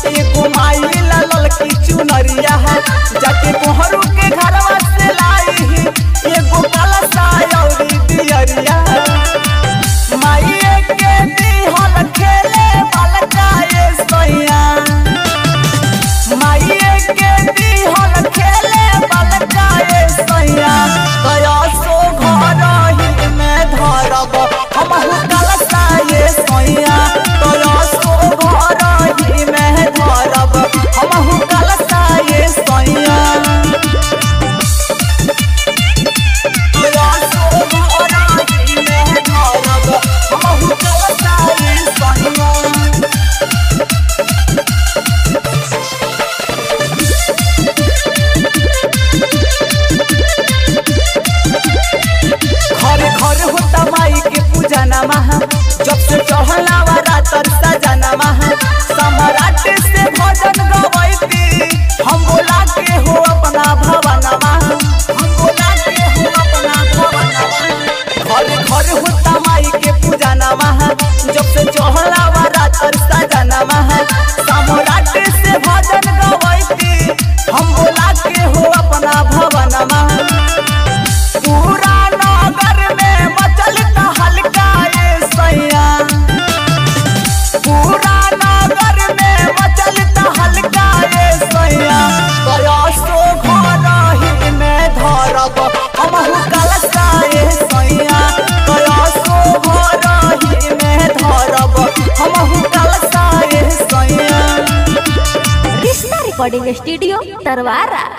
एगो माई लाल की चुनरिया जाके कोहरू के घरवा से लाई एगो काला सायौरी दियरिया माई के दिहल खेले बालका ये सैया माई के दिहल खेले बालका ये सैया दया सो घर ही में धरब हमहु कलसा ये सैया दया सो घर ही में धरब हमहु कलसा ये सैया दया सो घर ही में धरब हमहु कलसा ये सैया घरे घर होता माई के पूजा नमः जब से चढ़ला वाला तरसा जनवा सम्राट से भजन गवैती हम बोला के हो अपना भवनमा हम बोला के हो अपना भवनमा घरे घर होता माई के पूजा नमः जब से चढ़ला वाला तरसा जनवा सम्राट से भजन गवैती हम बोला के हो अपना भवनमा पूरा नगर में मचल हल्का ये सैया पूरा नगर में मचल हल्का ये सैया दया सो घर ही में धरब हमहु कलसा ये सैया दया सो घर ही में धरब हमहु कलसा ये सैया कृष्णा रिकॉर्डिंग स्टूडियो तरवारा